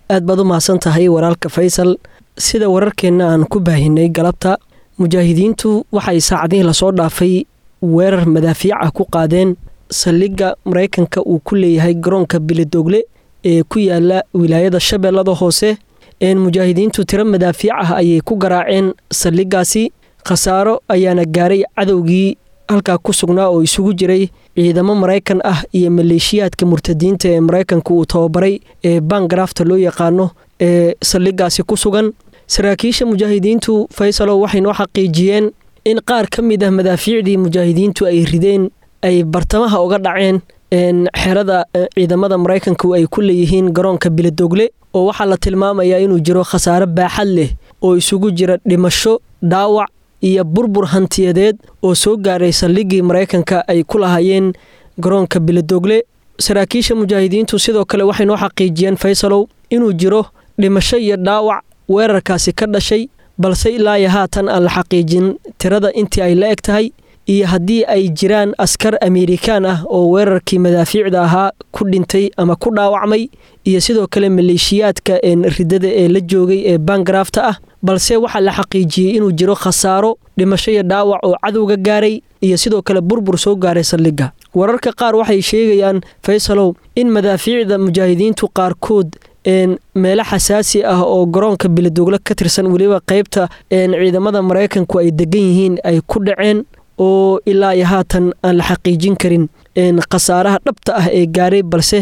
aad baad u mahadsan tahay walaalka faysal sida wararkeenna aan ku baahinay galabta mujaahidiintu waxay saacadihii lasoo dhaafay weerar madaafiic ah ku qaadeen saldhigga maraykanka uu ku leeyahay garoonka bilidogle ee ku yaala wilaayada shabeellada hoose mujaahidiintu tiro madaafiic ah ayay ku garaaceen saldhiggaasi khasaaro ayaana gaaray cadowgii halkaa ku sugnaa oo isugu jiray ciidamo maraykan ah iyo maleeshiyaadka murtadiinta ee maraykanka uu tababaray ee bangarafta loo yaqaano ee saldhiggaasi ku sugan saraakiisha mujaahidiintu faysalo waxay noo xaqiijiyeen in qaar ka mid ah madaafiicdii mujaahidiintu ay rideen ay bartamaha uga dhaceen xerada ciidamada maraykanku ay ku leeyihiin garoonka bilidogle oo waxaa la tilmaamayaa inuu jiro khasaare baaxad leh oo isugu jira dhimasho dhaawac iyo burbur hantiyadeed oo soo gaaray saldhiggii maraykanka ay ku lahaayeen garoonka bilidogle saraakiisha mujaahidiintu sidoo kale waxay noo xaqiijiyeen faysalow inuu jiro dhimasho iyo dhaawac weerarkaasi ka dhashay balse ilaayo haatan aan la xaqiijin tirada intii ay la eg tahay iyo haddii ay jiraan askar amerikaan ah oo weerarkii madaafiicda ahaa ku dhintay ama ku dhaawacmay iyo sidoo kale maleeshiyaadka ridada ee la joogay ee bangarafta ah balse waxaa la xaqiijiyey inuu jiro khasaaro dhimasho iyo dhaawac oo cadowga gaaray iyo sidoo kale burbur soo gaaray saldhigga wararka qaar waxay sheegayaan faysalow in madaafiicda mujaahidiintu qaarkood meelo xasaasi ah oo garoonka bilidogle ka tirsan weliba qeybta ciidamada maraykanku ay degan yihiin ay ku dhaceen oo ilaa iyo haatan aan la xaqiijin karin khasaaraha dhabta ah ee gaaray balse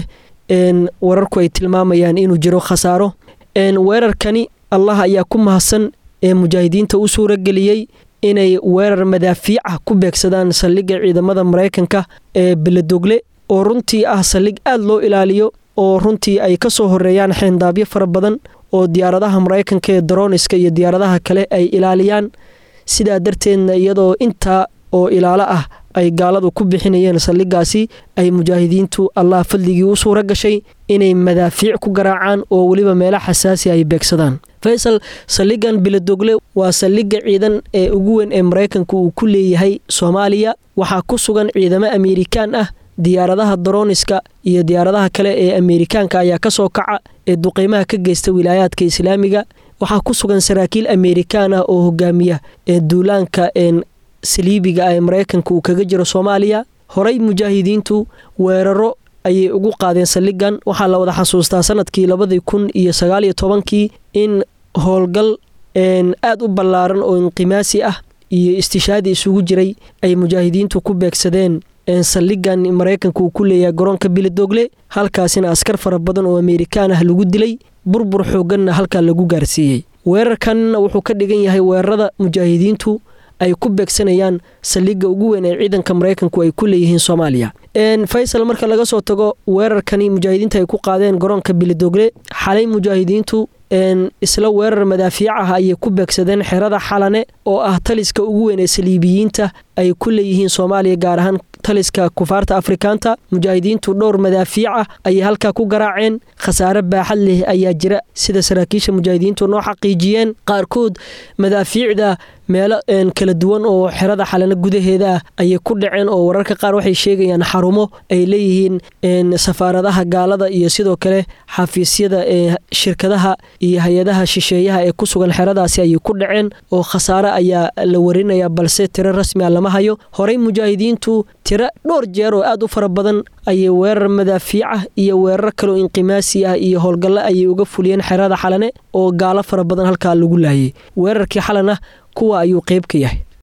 wararku ay tilmaamayaan inuu jiro khasaaro weerarkani allah ayaa ku mahadsan ee mujaahidiinta u suurageliyey inay weerar madaafiic ah ku beegsadaan saldhigga ciidamada maraykanka ee bilidogle oo runtii ah saldhig aad loo ilaaliyo oo runtii ay ka soo horeeyaan xeendaabyo fara badan oo diyaaradaha maraykanka ee daroniska iyo diyaaradaha kale ay ilaaliyaan sidaa darteedna iyadoo intaa oo ilaalo ah ay gaaladu ku bixinayeen saldhiggaasi ay mujaahidiintu allah fadligii u suura gashay inay madaafiic ku garaacaan oo weliba meelo xasaasi ay beegsadaan faysal saldhiggan bilidogle waa saldhigga ciidan ee ugu weyn ee maraykanka uu ku leeyahay soomaaliya waxaa ku sugan ciidamo amerikaan ah diyaaradaha daroniska iyo diyaaradaha kale ee amerikaanka ayaa ka soo kaca ee duqeymaha ka geysta wilaayaadka islaamiga waxaa ku sugan saraakiil amerikaan ah oo hogaamiya ee duulaanka saliibiga ee maraykanka uu kaga jiro soomaaliya horey mujaahidiintu weeraro ayay ugu qaadeen saldhiggan waxaa la wada xasuustaa sanadkii labadii kun iyo sagaaliyo tobankii in howlgal aad u ballaaran oo inqimaasi ah iyo istishaadi isugu jiray ay mujaahidiintu ku beegsadeen saldhiggan maraykanka uu ku leeyahay garoonka bilidogle halkaasina askar fara badan oo amerikaan ah lagu dilay burbur xooganna halkaa lagu gaarsiiyey weerarkanna wuxuu ka dhigan yahay weerarada mujaahidiintu ay ku beegsanayaan saldhigga ugu weyn ee ciidanka maraykanku ay ku leeyihiin soomaaliya faysal marka laga soo tago weerarkani mujaahidiinta ay ku qaadeen garoonka bilidogle xalay mujaahidiintu isla weerar madaafiic ah ayay ku beegsadeen xerada xalane oo ah taliska ugu weyn ee saliibiyiinta ay ku leeyihiin soomaaliya gaar ahaan taliska kufaarta afrikaanta mujaahidiintu dhowr madaafiic ah ayay halkaa ku garaaceen khasaare baaxad leh ayaa jira sida saraakiisha mujaahidiintu noo xaqiijiyeen qaarkood madaafiicda meelo kala duwan oo xerada xalane gudaheeda ah ayay ku dhaceen oo wararka qaar waxay sheegayaan xarumo ay leeyihiin safaaradaha gaalada iyo sidoo kale xafiisyada ee shirkadaha iyo hay-adaha shisheeyaha ee ku sugan xeradaasi ayay ku dhaceen oo khasaare ayaa la warinaya balse tiro rasmi a lama hayo horey mujaahidiintu tiro dhowr jeer oo aad u fara badan ayay weerar madaafiicah iyo weerar kaleo inqimaasi ah iyo howlgallo ayay uga fuliyeen xerada xalane oo gaalo fara badan halkaa lagu laayay weerarkii xalana kuwa ayuu qeyb ka yahay